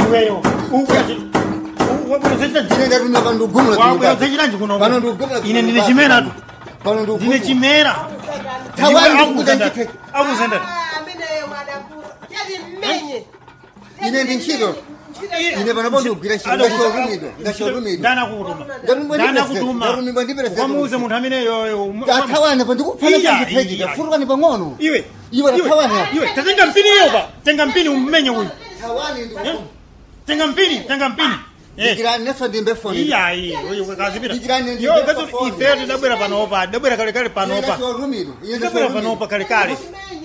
iweyo wabwera ine ndatumira pano ndikugumula wabwera usachitanji kuno pano ndikugumula ine ndine chimera tu pano ndine ndikugumula chimera Tawani Iwe ndikukuta akuzenda- nchite. akuzenda ine ndi ntchito ine panopo ndikugwira ntchito Alo, ndachorumidwa ndachorumidwa ndana kutuma Ndarumidwa ndi ndana president, kutuma ndarumidwa ndi president. wamuuze munthu amene yoyo tathawana pa ndikupfana Iya, chachipejika iya. furukani pang'ono iwe Iwe tathawana. iwe tatenga mpini iyo pa tenga mpini umenye uyu thawani Eh? tenga mpini tenga mpini Eh. ndikirani neso ndimbe foni iyayi oyo kazipita Ndikirani ndi yo best kazo of all. ife tidabwera panopa tidabwera kalekale panopa ndachorumidwa ine tidabwera panopa kalekale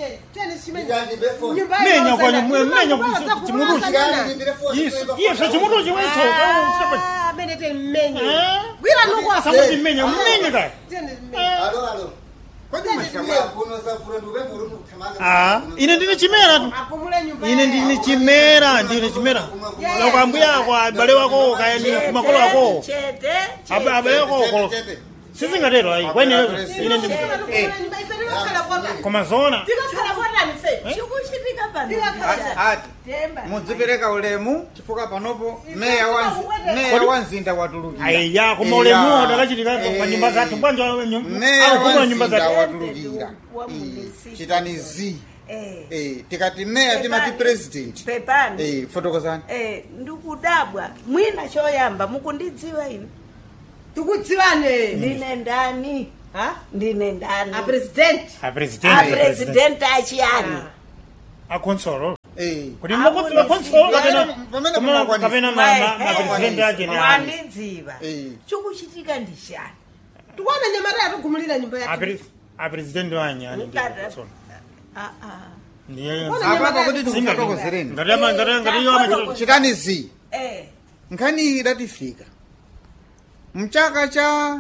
menya kwa nyumwe menya chimuruchi iye sa chimuruchi wecho gwira nukwasa samuti menya mmenye kaya alo alo kodi mashamba kuno safura ndubembe uri muthamanga ah ine ndine chimera tu ine ndine chimera ndine chimera lakwambuya kwa abale wako kaya ni kumakolo ako Abe- abale wako kolo sizingatero ayi kwene ine ndi koma zona chikuchitika ati mudzipereka ulemu chifukwa panopo meya wa meya wa mzinda watulukira aiya koma ulemuwo takachitika pa nyumba zathu bwanja meya akugula wa nyumba mzinda zathu watulukira Eh, chitani zi Eh, tikati meya timati president pepani Eh, fotokozani Eh, ndikudabwa mwina choyamba mukundidziwa ine tikudziwane ndine ndani ndine ndani apresidenti apresident apresidenti achiyani akonsolo Eh, kuti makonsolo Pamene- pamene mumakwanisa. kapena mapresident ake ni ani mwandidziva Eh. chikuchitika ndishani tikuona nyamata yatugumulira nyumba yake apresident wanyi ani ndi Mukata- konsolo Ah, ah. ndiye apapo kuti Singa- tikufotokozereni ngati ama- ngati- ngati iyo amachita- chitani zi Eh, nkhani iyi idatifika mchaka cha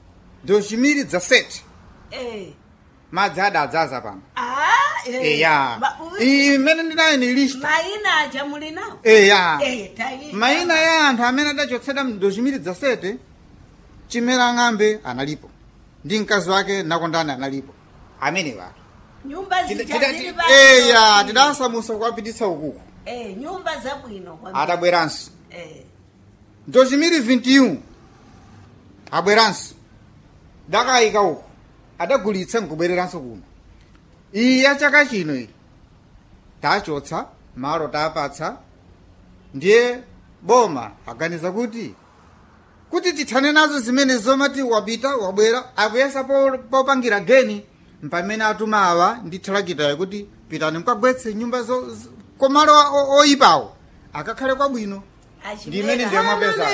2017 eh. madzi adadzaza pano Ah, eh. eya Ma- u- iyi mmene ndinayo ni list mayina aja muli nawo eya Eh, tayi- mayina ya anthu amene adachotsedwa mu 2017 chimera ng'ambe analipo ndi mkazi wake nakondani analipo amene wake nyumba Tida- zija tida- zili ti- pa- eya tidasamusa kuwapititsa ukuku Eh, nyumba zabwino kwambiri. adabweranso Eh, 2021 abweranso dakayika uku adagulitsa nkubwereranso kuno iyi ya chaka chino iyi tachotsa malo tapatsa ndiye boma aganiza kuti kuti tithane nazo zimene zomati wapita wabwera akuyesa po- popangira geni mpamene atuma awa ndi thalakitayo kuti pitani mukagwetse nyumba zo- zo- komalo o- oyipawo akakhale kwabwino achimera. ndimene ndiye mwapeza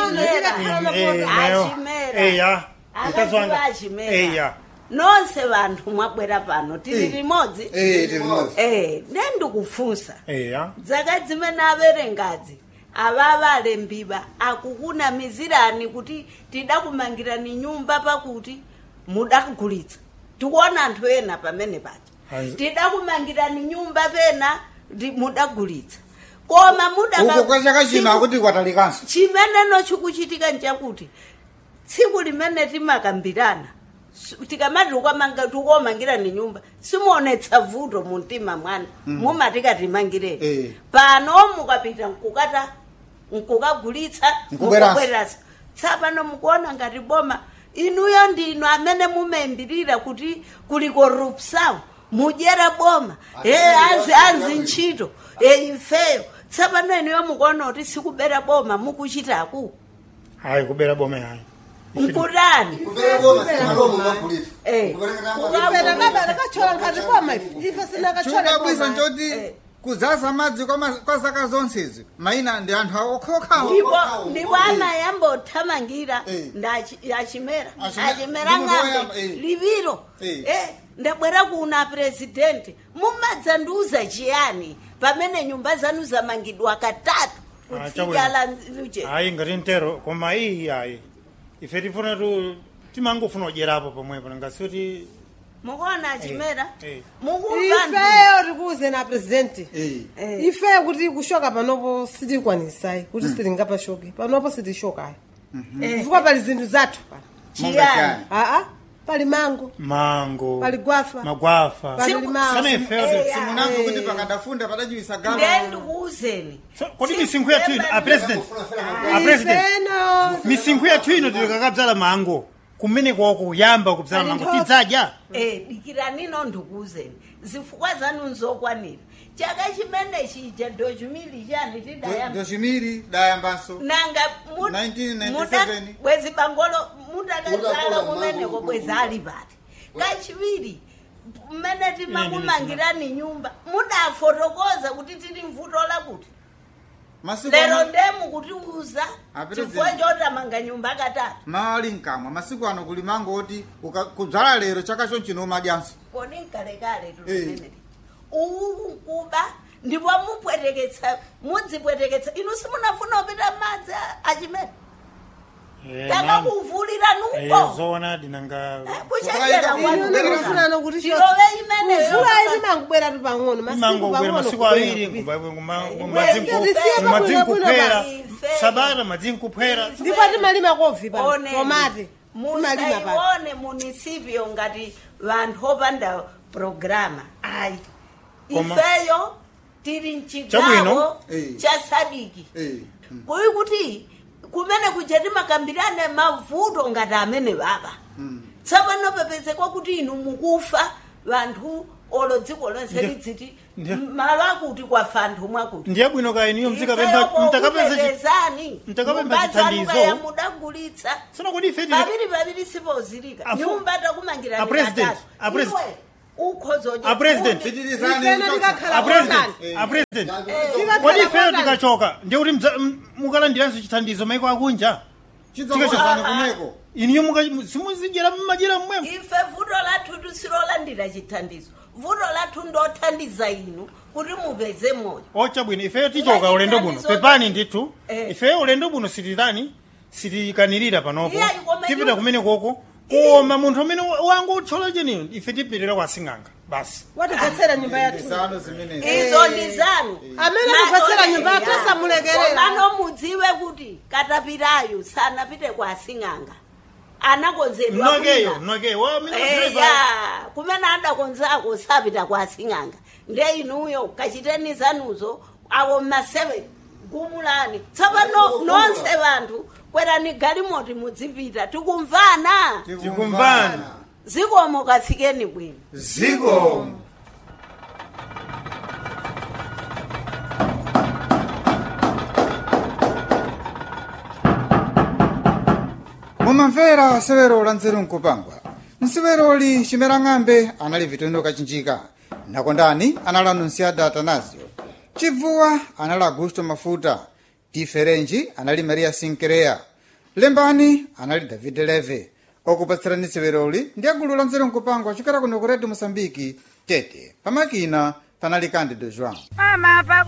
Eh, nayo Achimera. eya mkazi akaziwa wanga achimera eya nonse vanthu mwabwera pano tili Eh. limodzi Eh, tili limodzi. Eh, ne ndikufunsa eya dzaka zimene averengazi avava alembiwa akukunamizirani kuti tidakumangirani nyumba pakuti mudagulitsa tikuona anthu ena pamene paja Ayi. tidakumangirani nyumba pena ndi- mudagulitsa koma uko kwa chaka chino akuti kwatalikanso chimeneno chikuchitika nchakuti tsiku limene timakambirana su- tikamati ukamanga- tikuomangirani nyumba simuonetsa vuto mu mtima mwana mumatika timangireni Eh. pano mukapita nkukata nkukagulitsa Nkubweranso. nkubweranso tsapano mukuona ngati boma inuyo ndinu amene mumaimbirira kuti kuli corruption mudyera boma eh, azi azi ntchito eh, ifeyo tsapano inuyo mukuona kuti sikubera boma mukuchitaku hayi kubera bome hayi nkutani kupera boma simalomo magulitsa Eh. takachola nkati koma ife ife sinakachola chikabwisa koma. nchoti Eh. kudzaza madzi kwa ma- kwa zaka zonsezi mayina ndi anthu okhaokhawo ndipo ndipo anayambothamangira Eh. ndachi- achimera Achimera- achimera ndi munthu woyamba, ng'ambe eh. liviro Eh. Eh, ndabwera kuna presidenti mumadzandiuza chiyani pamene nyumba zanu zamangidwa katatu Ah, kutsidyala luje hayi ngati ntero koma iyi hayi ife tifuna tu timangofuna kudyerapo pomwepo ngasikuti mukuona achimera eh. mukumva ifeyo tikuuze na presidenti Eh. Eh. ifeyo kuti kushoka panopo sitikwanisai kuti sitingapashoke panopo sitishokayo chifukwa pali zinthu zathu pano chiyani aa pali mango mango pali gwafa magwafa pali Simu- limao sana ifeyo Eh, simunamve kuti pakadafunda padachiwisa galo ndendikuuzeni kodi misinkhu yathu ino a president a president ifeno misinkhu yathu ino tilikakabzala mango kumene kwako kuyamba kubzala Pali mango nthoto. tidzadya Eh, dikiranino ndikuuzeni zifukwa zanu nzokwanira chaka chimene chija dochumili chani tidayamba dochimiri dayambanso nanga mu- 1997. muda- bwezi bangolo mudakazala Mudakula kumeneko mango. bwezi ali pati kachiviri mmene timakumangirani nyumba mudafotokoza kuti tili mvuto lakuti masiku lero ano ndemu kutiuza Ah, chifukwa President. chotamanga nyumba katatu mawali mkamwa masiku ano kuli mango oti uka- kudzala lero chaka chonchino umadyanso kodi nkalekale Eh. tulimeneli uwu kuba ndipo mupweteketsa mudzipweteketsa inu simunafuna kupita madzi a- achimene takakuvulira nuko zona dinanga kuchenjera Inu ndikufunano kuti tilove imeneyo mvula ili mangubwera tu pang'ono masiku imango kwera pang'ono masiku kubwera awiri kupita. Zisiye madzinkuphera Ife. sabata madzinkuphera ndipo timalima kovi pa Oneni. tomate timalima pa musaione munisipio ngati vanthu opanda programa ayi Koma- ifeyo tili mchigawo Chabwino. Eh. cha sadiki Eh, mm, kuyi kuti kumene kuja timakambirane mavuto ngati amene baba mm. tsopano pepezekwa kuti inu mukufa vanthu olo dziko lonse Ndiye- lidziti ndiye- malo akuti kwafa anthu mwakuti ndiye bwino kaya iniyo mtakapempha mtakapezani mtakapempha chithandizo. mudagulitsa Tsono kodi ife tili- paviri paviri sipozilika Afu- nyumba takumangirani A president, katatu. a president. Iwe, ukhozoja A president. kuti- Pitirizani Ifeno kuchotsa. tikakhala a president Eh. a president Tikakhala kodi ifeyo kotani. tikachoka ndiye kuti mdza- m- mukalandiranso chithandizo maiko akunja chidzakosezana kumeko iniyo muka- simuzidyera mmajera mmwemo ife vuto lathu tusilolandira chithandizo vuto lathu ndothandiza inu kuti mupeze moyo ocha bwino ifeyo tichoka ulendo buno Chithandizo- pepani ndithu Eh. ifeyo ulendo buno sititani sitikanirira panopo Iya, koma tipita iwo- kumene koko koma munthu amene wangu utchola cheniyo ife tipitira kwa sing'anga basi watigwetsera nyumba yathu zano zimenezi izo ndi zanu amene akugwetsera nyumba yathu asamulekerera komano mudziwe kuti katapirayo sanapite kwa sing'anga anakonzedwa mnokeyo kwina. mnokeyo wa amene Eh, driver- ya kumene adakonzako sapita kwa sing'anga nde inuyo kachiteni zanuzo awo mmaseve gumulani tsopano nonse vanthu kwerani galimoti mudzipita tikumvana tikumvana zikomo kafikeni bwino ziko mumamvera severo la nzeru nkupangwa nseveroli chimera ng'ambe anali vitondo kachinjika nakondani anali anunciada atanasio chibvuwa anali augusto mafuta diferenji anali maria sinkereya lembani anali david leve okupatsirani severoli ndi agulu la nzeru nkupangwa chokera kuno ku redio mosambiki tete pamakina panali candido joão Mama, pa